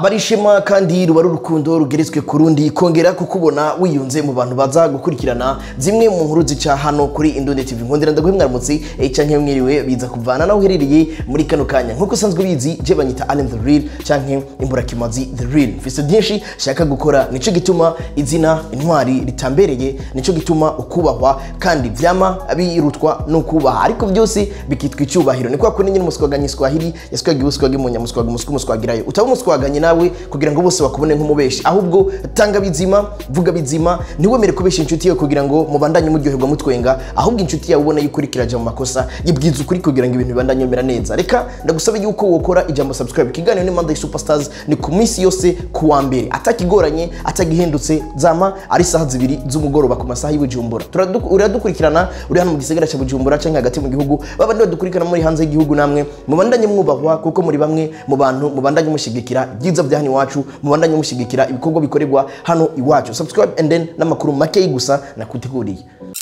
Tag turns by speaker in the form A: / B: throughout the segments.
A: abarishema kandi ruba ari urukundo rugeretswe ku rundi kongera kukubona wiyunze mu bantu baza gukurikirana zimwe mu nkuru zica hano kuri Indonde TV nkundira ndaguhe mwaramutse eh, canke mwiriwe biza kuvana naho uherereye muri kano kanya nkuko usanzwe bizi je banyita Allen the Real canke imburakimazi the Real mfise byinshi shaka gukora nico gituma izina intwari ritambereye nico gituma ukubahwa kandi vyama birutwa no kubaha ariko byose bikitwa icyubahiro ni kwa kundi nyine umuswaganye swahili yaswagiye uswage mu nyamuswaga umuswa umuswagirayo utaba umuswaganye nawe kugira ngo bose bakubone nk'umubeshi ahubwo tanga bizima vuga bizima ntiwemere kubesha inshuti yawe kugira ngo mubandanye muryoherwa mutwenga ahubwo inshuti yawe ubona yuko uriko iraja mu makosa yibwiza ukuri kugira ngo ibintu bibandanye bimera neza reka ndagusabe yuko wokora ijambo subscribe ikiganiro ni Monday Superstars ni ku minsi yose ku wa mbere atakigoranye atagihindutse zama ari saha zibiri z'umugoroba ku masaha y'Ibujumbura Turadu- uradukurikirana uri hano mu gisagara cya Bujumbura canke hagati mu gihugu babandi badukurikirana muri hanze y'igihugu namwe mubandanye mwubahwa kuko muri bamwe mu bantu mubandanye mushigikira byiza bya hano iwacu mubandanye mushigikira ibikorwa bikorerwa hano iwacu subscribe and then n'amakuru make gusa nakuteguriye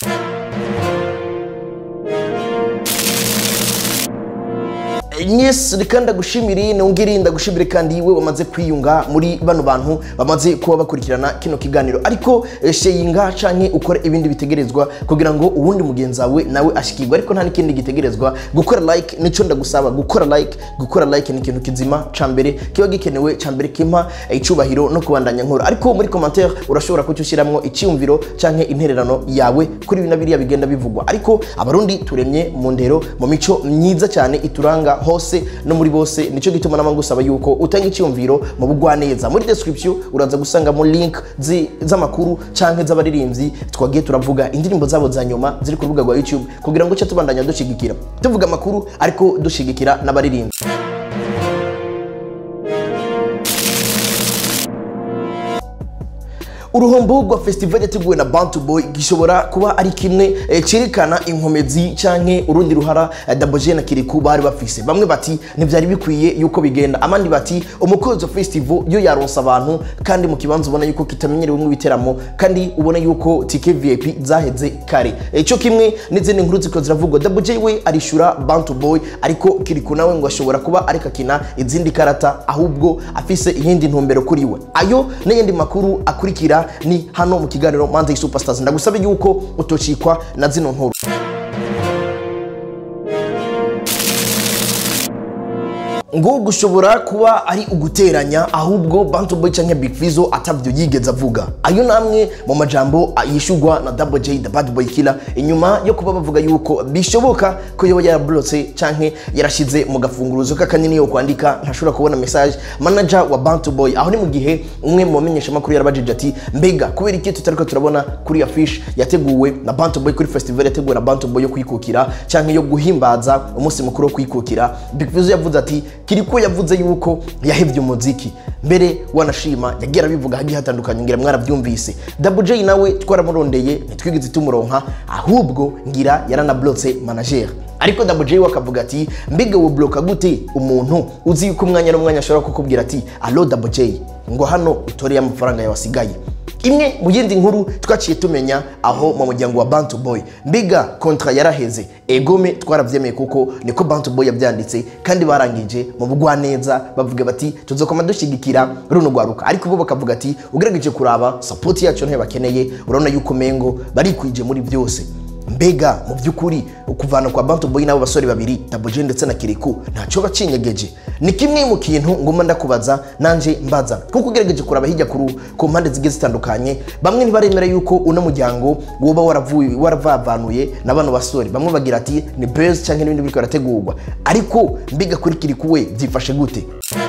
A: Yes, reka ndagushimire nongere ndagushimire kandi we wamaze kwiyunga muri bano bantu bamaze kuba bakurikirana kino kiganiro ariko eh, sheyinga canke ukore ibindi bitegerezwa kugira ngo uwundi mugenzi wawe nawe ashikirwe ariko nta n'ikindi gitegerezwa gukora like nico ndagusaba gukora like gukora like ni ikintu kizima ca mbere kiba gikenewe ca mbere kimpa eh, icubahiro no kubandanya nkora ariko muri commentaire urashobora kucyo ushiramwo icyumviro canke intererano yawe kuri bino biriya bigenda bivugwa ariko abarundi turemye mu ndero mu mico myiza cyane ituranga hose no muri bose nico gituma nama ngusaba yuko utanga icyumviro mu bugwaneza muri description uraza gusangamo link zi- z'amakuru canke z'abaririmbyi twagiye turavuga indirimbo zabo za nyuma ziri ku rubuga rwa YouTube kugira ngo cyo tubandanya dushigikira tuvuga amakuru ariko dushigikira n'abaririmbyi uruhombo rwa festival yateguwe na Bantu Boy gishobora kuba ari kimwe eh, cerekana inkomezi canke urundi ruhara eh, Daboje na Kiriku bari bafise bamwe bati ntivyari bikwiye yuko bigenda abandi bati umukozi wa festival yo yaronsa abantu kandi mu kibanza ubona yuko kitamenyerewe nk'ibiteramo kandi ubona yuko tike VIP zaheze kare ico kimwe n'izindi nkuru ziko ziravugwa Daboje we arishura Bantu Boy ariko Kiriku nawe ngo ashobora kuba ariko akina izindi karata ahubwo afise iyindi ntumbero kuri we ayo n'ayandi makuru akurikira ni hano mu kiganiro Manzi Superstars ndagusabe yuko utocikwa na zino nkuru ngo gushobora kuba ari uguteranya ahubwo Bantu Boy canke Big Fizzo atavyo yigeze avuga ayo namwe mu majambo yishugwa na Double J the Bad Boy Killer inyuma yo kuba bavuga yuko bishoboka ko yoba yarablotse canke yarashize mu gafunguruzo k'akanini yo kwandika ntashobora kubona message manager wa Bantu Boy aho ni mu gihe umwe mu bamenyesha makuru yarabajije ati mbega kubera iki tutariko turabona kuri affiche yateguwe na Bantu Boy kuri festival yateguwe na Bantu Boy yo kwikukira canke yo guhimbaza umunsi mukuru wo kwikukira Big Fizzo yavuze ati kiriko yavuze yuko yahevye umuziki mbere wanashima yagiye arabivuga hagiye hatandukanye ngira mwarabyumvise Double J nawe twaramurondeye ntitwigeze tumuronka ahubwo ngira yaranablotse manager ariko Double J we akavuga ati mbega wo bloka gute umuntu uzi yuko umwanya n'umwanya ashobora kukubwira ati allo Double J ngo hano utoreye amafaranga yawe asigaye imwe mu yindi nkuru twaciye tumenya aho mu muryango wa Bantu Boy mbiga kontra yaraheze egome twaravyemeye kuko niko Bantu Boy yabyanditse kandi barangije mu bugwaneza bavuga bati tuzokoma dushigikira runo rwaruka ariko bo bakavuga ati ugerageje kuraba support yacu ntayo bakeneye urabona yuko mengo barikwije muri byose mbega mu by'ukuri ukuvana kwa Bantu Boy n'abo basore babiri Daboje ndetse na Kiriku ntaco bacinyegeje ni kimwe mu kintu ngoma ndakubaza nanje mbaza kuko ugerageje kuraba hirya kuru ku mpande zigiye zitandukanye bamwe ntibaremera yuko uno muryango woba waravuye waravavanuye na bano basore bamwe bagira ati ni buzz cyangwa n'ibindi biriko barategurwa ariko mbiga kuri Kiriku we byifashe gute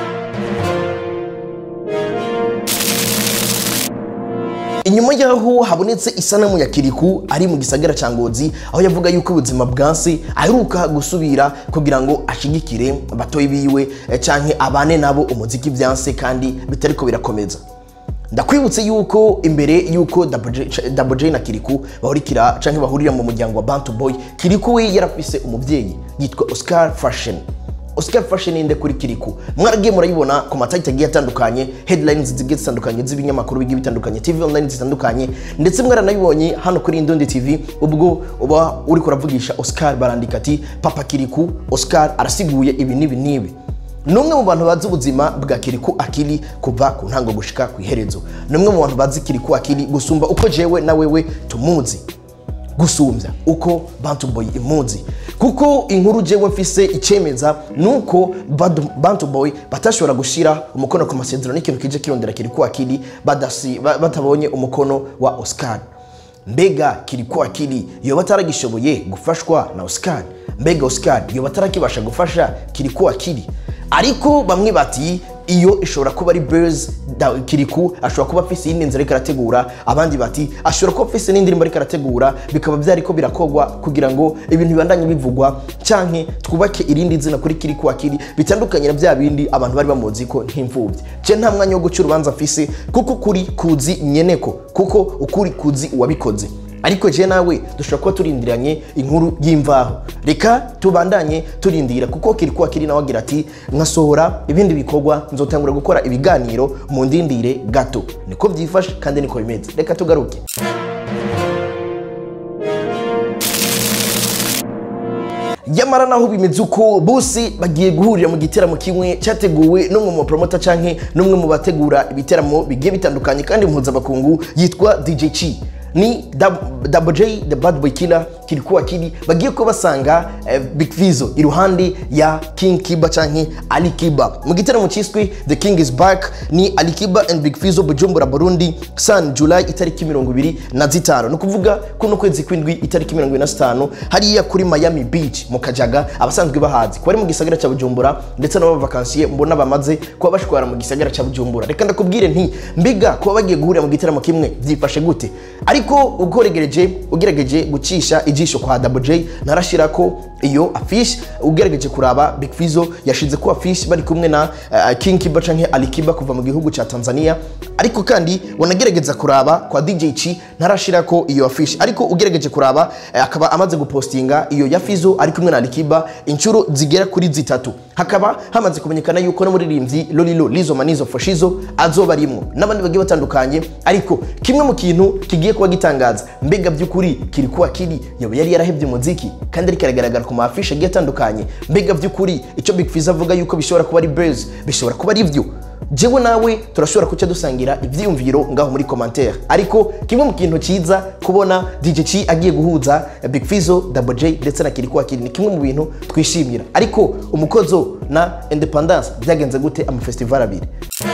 A: inyuma y'aho habonetse isanamu ya kiriku ari mu gisagara cya ngozi aho yavuga yuko ubuzima bwanse aheruka gusubira kugira ngo ashigikire batoyi biwe eh, canke abane nabo umuziki byanse kandi bitariko birakomeza ndakwibutse yuko imbere yuko Double J- Double J na Kiriku bahurikira canke bahurira mu muryango wa Bantu Boy Kiriku we yarafise umuvyeyi yitwa Oscar Fashion Oscar Fashion inde kuri Kiriku mwaragiye murayibona ku matariki agiye atandukanye headlines zigiye zitandukanye z'ibinyamakuru bigiye bitandukanye TV online zitandukanye ndetse mwaranayibonye hano kuri Indundi TV ubwo uba uri kuravugisha Oscar barandika ati Papa Kiriku Oscar arasiguye ibi n'ibi n'ibi ni umwe mu bantu bazi ubuzima bwa kiriku akili kuva ku ntango gushika ku iherezo ni umwe mu bantu bazi kiriku akili gusumba uko jewe na wewe tumuzi gusumbya uko bantu boy imuzi kuko inkuru jewe mfise icemeza nuko Badu- bantu boy batashobora gushira umukono ku masezerano n'ikintu kije kirondera kiriku akili badasi- ba- batabonye umukono wa oscar mbega kiriku akili yoba ataragishoboye gufashwa na oscar mbega oscar yoba atarakibasha gufasha kiriku akili ariko bamwe bati iyo ishobora kuba ari bers kiriku ashobora kuba afise iyindi nzira ariko arategura abandi bati ashobora kuba afise n'indirimbo ariko arategura bikaba byariko birakogwa kugira ngo ibintu bibandanye bivugwa canke twubake irindi zina kuri kiriku akili bitandukanye na bya bindi abantu bari bamuzi ko nk'imfubyi je nta mwanya wo guca urubanza mfise kuko kuri kuzi nyeneko kuko ukuri kuzi uwabikoze ariko je nawe dushobora kuba turindiranye inkuru y'imvaho reka tubandanye turindira kuko kiri kuba kiri nawe agira ati nkasohora ibindi bikorwa nzotangura gukora ibiganiro mu ndindire gato niko byifashe kandi niko bimeze reka tugaruke nyamara naho bimeze uko bose bagiye guhurira mu giteramo kimwe cyateguwe n'umwe mu bapromota canke n'umwe mu bategura ibiteramo bigiye bitandukanye kandi mpuzabakungu yitwa dj chi ni Dab- Double J the bad boy killer kilikuwa kili bagiye ko basanga eh, Big Fizzo iruhande ya King Kiba canke Ali Kiba mu gitaramo cyiswe The King is Back ni Ali Kiba and Big Fizzo Bujumbura Burundi San July itariki mirongo ibiri na zitanu ni ukuvuga kuno kwezi kw'indwi itariki mirongo ibiri na zitanu hariya kuri Miami Beach mu Kajaga abasanzwe bahazi kuba ari mu gisagara cya Bujumbura ndetse n'abavakansiye mbona bamaze kuba bashwara mu gisagara cya Bujumbura reka ndakubwire nti mbiga kuba bagiye guhurira mu gitaramo kimwe byifashe gute ariko ukoregereje ugerageje gucisha ijisho kwa Double J narashira ko iyo afish ugerageje kuraba Big Fizzo yashize ko afish bari kumwe na uh, King Kiba canke Ali Kiba kuva mu gihugu ca Tanzania ariko kandi wanagerageza kuraba kwa DJ Chi ntarashira ko iyo afish ariko ugerageje kuraba eh, akaba amaze gupostinga iyo ya Fizzo ari kumwe na Ali Kiba inshuro zigera kuri zitatu hakaba hamaze kumenyekana yuko n'umuririmbyi Lolilo Lizo Manizo Fashizo azoba arimwo n'abandi bagiye batandukanye ariko kimwe mu kintu kigiye kuba gitangaza mbega by'ukuri kiri kuba kiri yaba yari yarahebye umuziki kandi ariko aragaragara ku maafishe agiye atandukanye mbega by'ukuri icyo Big Fizzo avuga yuko bishobora kuba ari buzz bishobora kuba ari byo jewe nawe turashobora kuca dusangira ibyiyumviro ngaho muri commentaire ariko kimwe mu kintu cyiza kubona DJ Chi agiye guhuza Big Fizzo Double J ndetse na Kirikuwa Kiri ni kimwe mu bintu twishimira ariko umukozo na Independence byagenze gute amafestival abiri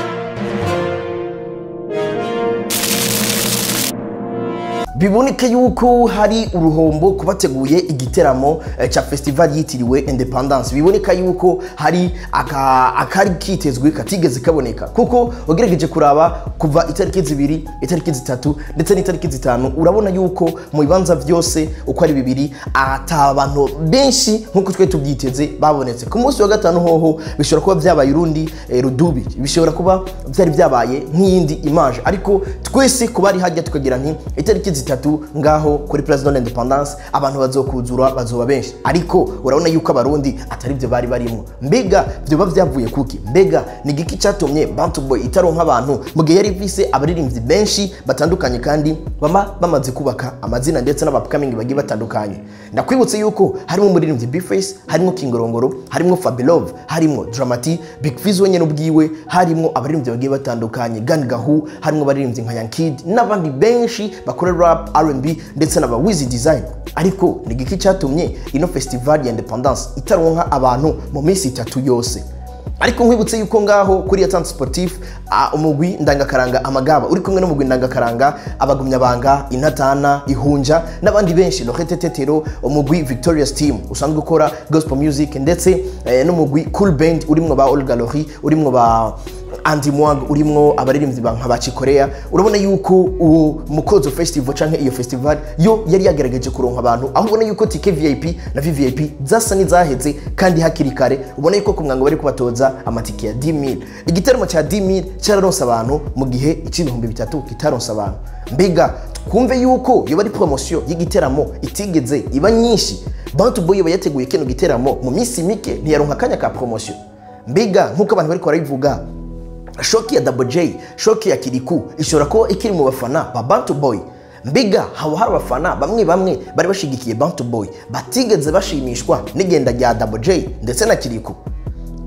A: biboneka yuko hari uruhombo ku bateguye igiteramo eh, cya festival yitiriwe independence biboneka yuko hari aka- akari kitezwe katigeze kaboneka kuko ugerageje kuraba kuva itariki zibiri itariki zitatu ndetse n'itariki zitanu urabona yuko mu bibanza byose uko ari bibiri ata abantu benshi nk'uko twe tubyiteze babonetse ku munsi wa gatanu hoho bishobora kuba byabaye urundi eh, rudubi bishobora kuba byari byabaye nk'iyindi image ariko twese ku bari hajya tukagira nti itariki zitatu ngaho kuri president independence abantu bazokuzura bazoba benshi ariko urabona yuko abarundi atari byo bari barimo mbega byoba byavuye kuki mbega ni igiki cyatumye bantu boy itaronka abantu mu gihe yari ifise abaririmbyi benshi batandukanye kandi bama bamaze kubaka amazina ndetse n'abapkamingi bagiye batandukanye ndakwibutse yuko harimo umuririmbyi bface harimo kingorongoro harimo fabilove harimo dramati big fizz wenyine ubwiwe harimo abaririmbyi bagiye batandukanye gan gahu harimo abaririmbyi nka yankid n'abandi benshi bakora rap rnb ndetse n'aba wizi design ariko ni igiki cyatumye ino festival ya independence itaronka abantu mu minsi itatu yose ariko nkwibutse yuko ngaho kuri Yatan Sportif uh, umugwi ndangakaranga amagaba uri kumwe n'umugwi ndangakaranga abagumyabanga intatana ihunja n'abandi benshi Lorette Tetero umugwi Victorious Team usanzwe ukora gospel music ndetse eh, n'umugwi Cool Band urimwo ba Olga Lori urimwo ba Andy Mwag urimwo abaririmbyi ba nkabaci Korea urabona yuko uwo mukozo festival canke iyo festival yo yari yagerageje kuronka abantu aho ubona yuko tike VIP na VVIP zasa n'izaheze kandi hakiri kare ubona yuko ku mwango bari kubatoza amatike ya 10000 igiteramo cya 10000 cyararonse abantu mu gihe ikibihumbi bitatu kitaronse abantu mbega twumve yuko yoba ari promotion y'igiteramo itigeze iba nyinshi Bantu Boy yoba yateguye kino giteramo mu minsi mike ntiyaronka akanya ka promotion mbega nk'uko abantu bari barabivuga shoki ya Double J shoki ya Kiriku ishobora kuba ikiri mu bafana ba Bantu Boy mbiga haba hari abafana bamwe bamwe bari bashigikiye Bantu Boy batigeze bashimishwa n'igenda rya Double J ndetse na Kiriku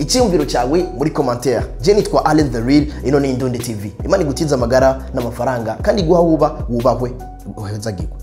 A: icyiyumviro cyawe muri commentaire je nitwa Allen the Real ino ni Indonde TV imana igutiza amagara n'amafaranga kandi guha wuba wubahwe uhezagirwa